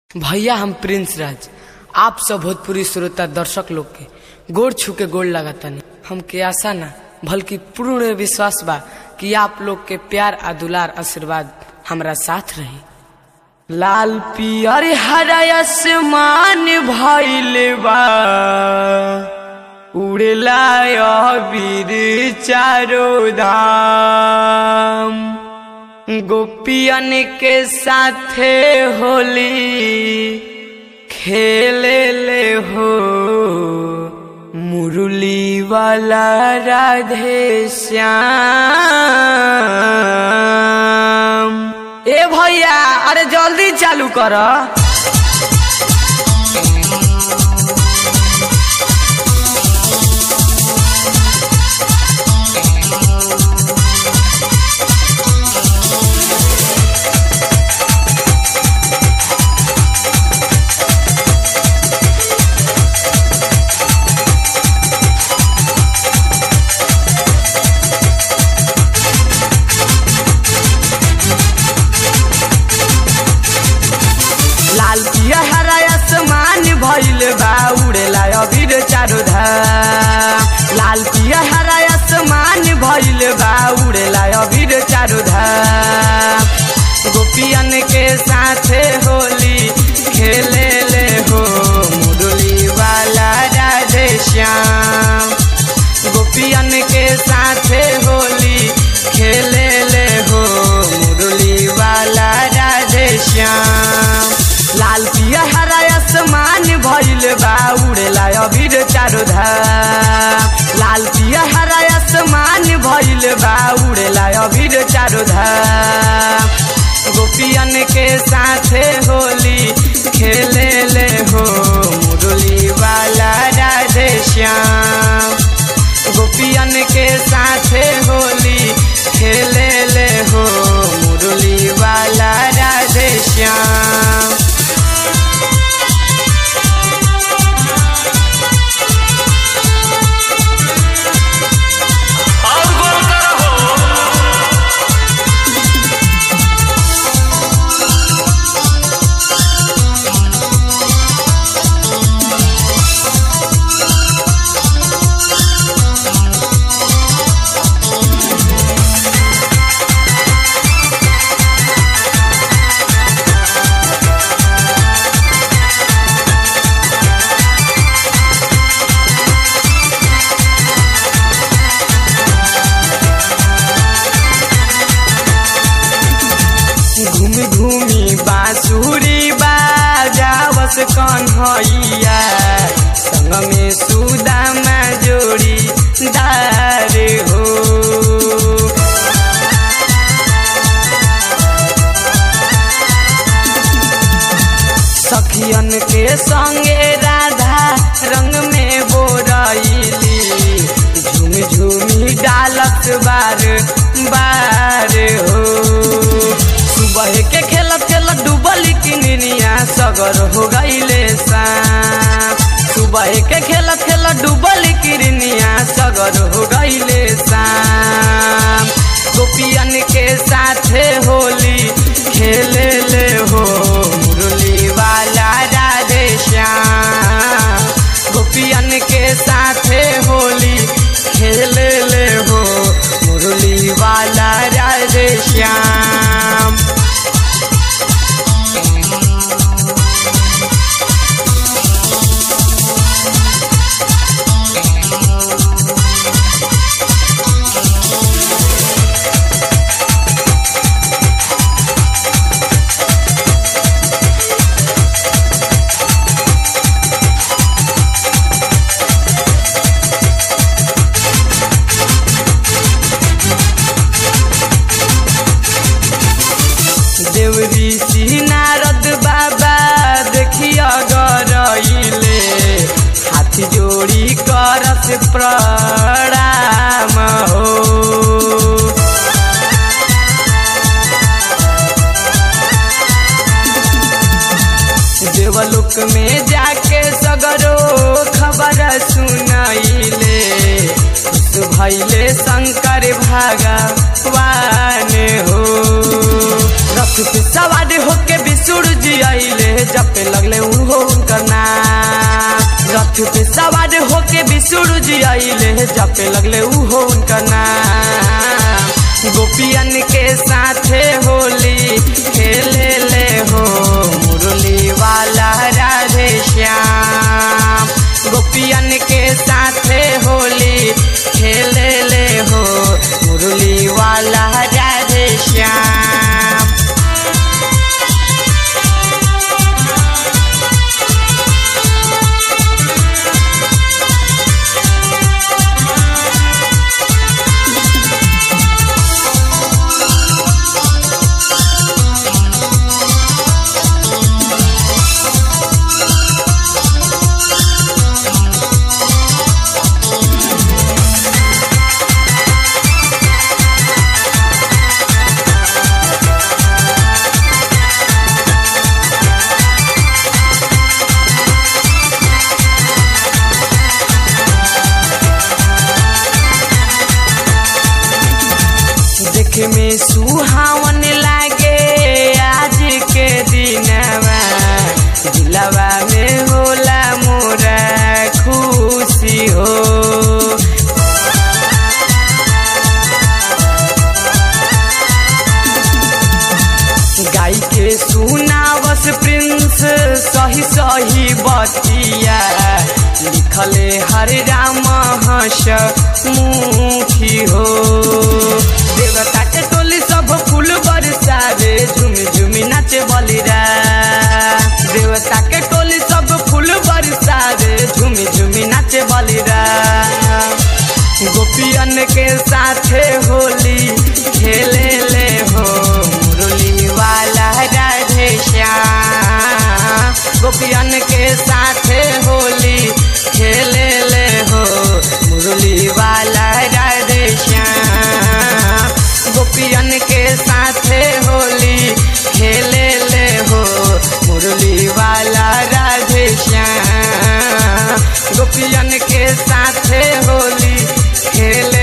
भैया हम प्रिंस राज आप सब भोजपुरी श्रोता दर्शक लोग के गोड़ छू के गोड़ लगातानी हमके आशा ना बल्कि पूर्ण विश्वास बा कि आप लोग के प्यार आ दुलार आशीर्वाद हमरा साथ रही लाल पियर हरा आसमान भइल बा उड़ेला अबीर चारो धाम गोपियन के साथे होली खेले ले हो मुरली वाला राधे श्याम ए भैया अरे जल्दी चालू कर लाल पिया हरा आसमान भइल बा उड़ेला अबीर चारो धाम लाल पिया हरा आसमान भइल बा उड़ेला अबीर चारो धाम गोपियन के साथे होली खेले ले हो मुरली वाला राधे श्याम गोपियन के साथे होली खेले ले हो मुरली वाला राधे श्याम लाल पिया हरा आसमान भइल बा उड़ेला अबीर चारो धाम लाल पिया हरा आसमान भइल बा उड़ेला अबीर चारो धाम गोपियन के साथे होली खेले ले हो मुरली वाला राधे श्याम गोपियन के साथे होली खेले ले हो मुरली वाला राधे श्याम और गोल करो घूमी घूमी बांसुरी बाजावस कन्हैया संग में सुदामा जोड़ी दार हो सखियन के संगे राधा रंग में बोरैली झूम झूमी डालत बार बार हो सुबह के खेलत खेलत डूबल किनिया सगर हो गईले शाम सुबह के खेलत खेलत डूबल किरनिया सगर हो गईले शाम गोपियन के साथे होली खेले ले हो मुरली वाला राधे श्याम गोपियन के साथे होली खेले ले हो मुरली वाला राधे श्याम देव ऋषि नारद बाबा देखिया गरइले हाथ जोड़ी करत प्रणाम हो देवलोक में जाके सगरो खबर सुनैले खुश भैले शंकर भगवान हो रथ रथ पे सवार होके विष्णु जी आइले जपे लगले उहो उनकर नाम रथ पे सवार होके विष्णु जी आइले जपे लगले उहो उनकर नाम गोपियन के साथे होली खेले ले हो मुरली वाला राधे श्याम गोपियन के साथे होली खेले ले हो मुरली वाला राधे श्याम देखे में सुहावन लागे आज के दिनवा दिलवा में होला मोरा खुशी हो गाय के सुनावस प्रिंस सही सही बतिया लिखले हरे राम हस मुखी हो देवता के टोली सब फूल बरसावे झुम झुमी नाचे बलिरा देवता के टोली सब फूल बरसावे झुमी झुमी नाचे बलिरा गोपियन के साथे होली खेले ले हो मुरली वाला राधे श्याम गोपियन के साथे होली खेले ले हो मुरली वाला राधे श्याम गोपियन के साथे होली खेले ले हो मुरली वाला राधे श्याम गोपियन के साथे होली खेले